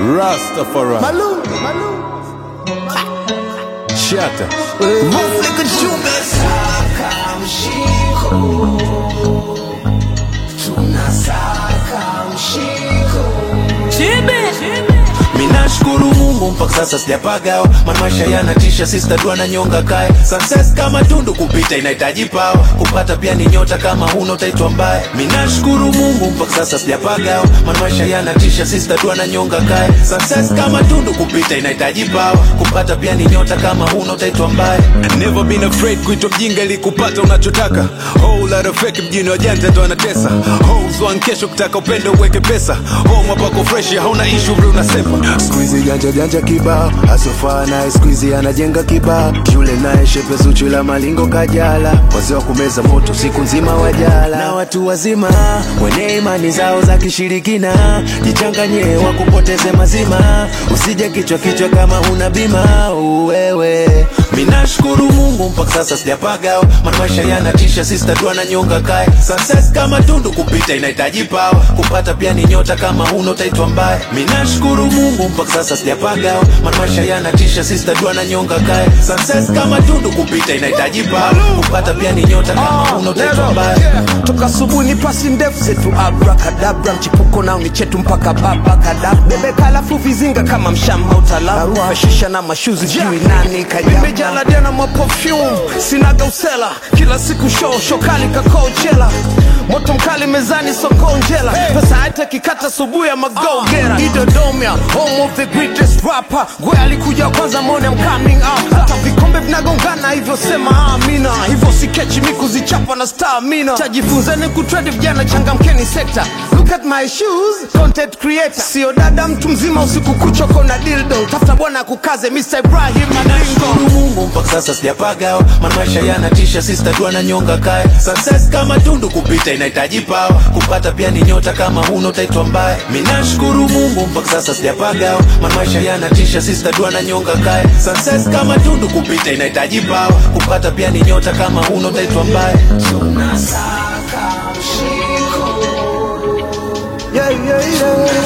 Rastafari. Malou, Malou. Shatter. Muflika Jumbe. Saka mshiko. Tunasaka mshiko. Minashukuru Mungu mpaka sasa sijapagawa, maana maisha yanatisha, sister tu ananyonga kae. Success kama tundu kupita inahitaji pawa, kupata pia ni nyota, kama huna utaitwa mbaya. Minashukuru Mungu mpaka sasa sijapagawa, maana maisha yanatisha, sister tu ananyonga kae. Success kama tundu kupita inahitaji pawa, kupata pia ni nyota, kama huna utaitwa mbaya. Never been afraid kuitwa mjinga ili kupata unachotaka. Whole lot of fake mjini wajanja ndo wanatesa. Hoes one kesho kutaka upendo uweke pesa. Home hapako fresh hauna issue bro unasepa. Squeezy janja janja kibao asofa naye squeezy anajenga kibao yule naye shepe zuchu la malingo kajala wazee wa kumeza moto siku nzima wajala na watu wazima wenye imani zao za kishirikina jichanganye wakupoteze mazima usije kichwa kichwa kama huna bima uwewe Minashukuru Mungu mpaka sasa sijapagawa, maana maisha yanatisha, sister tu ananyonga kae. Success kama tundu kupita inahitaji pawa, kupata pia ni nyota, kama huna utaitwa mbaya. Minashukuru Mungu mpaka sasa sijapagawa, maana maisha yanatisha, sister tu ananyonga kae. Success kama tundu kupita inahitaji pawa, kupata pia ni nyota, kama huna utaitwa mbaya. Yeah. toka asubuhi ni pasi ndefu zetu abrakadabra mchipuko nao ni chetu mpaka babakada bebeka alafu vizinga kama mshamba utalaru fashisha na mashuzi jui nani kajamimejala dena mwa perfume sinaga usela kila siku show shokali kakochela moto mkali mezani sokonjela pesa hata kikata subuhi ya magogera idodomia home of the greatest rapper gwe alikuja kwanza mone I'm coming out hata vikombe vinagongana hivyo sema amina hivyo sikechi mikuzichapa na stamina tajifunzeni kutredi vijana changamkeni sekta look at my shoes content creator sio dada mtu mzima usiku kuchoko na dildo tafuta bwana kukaze Mr. Ibrahim Maringo Nashukuru Mungu mpaka sasa sijapagawa, maana maisha yanatisha, sister tu ananyonga kae. Success kama tundu kupita inahitaji pawa, kupata pia ni nyota, kama huna utaitwa mbaya. Minashukuru Mungu mpaka sasa sijapagawa, maana maisha yanatisha, sister tu ananyonga kae. Success kama tundu kupita inahitaji pawa, kupata pia ni nyota, kama huna utaitwa mbaya. tunasaka mshiko yeah, yeah, yeah.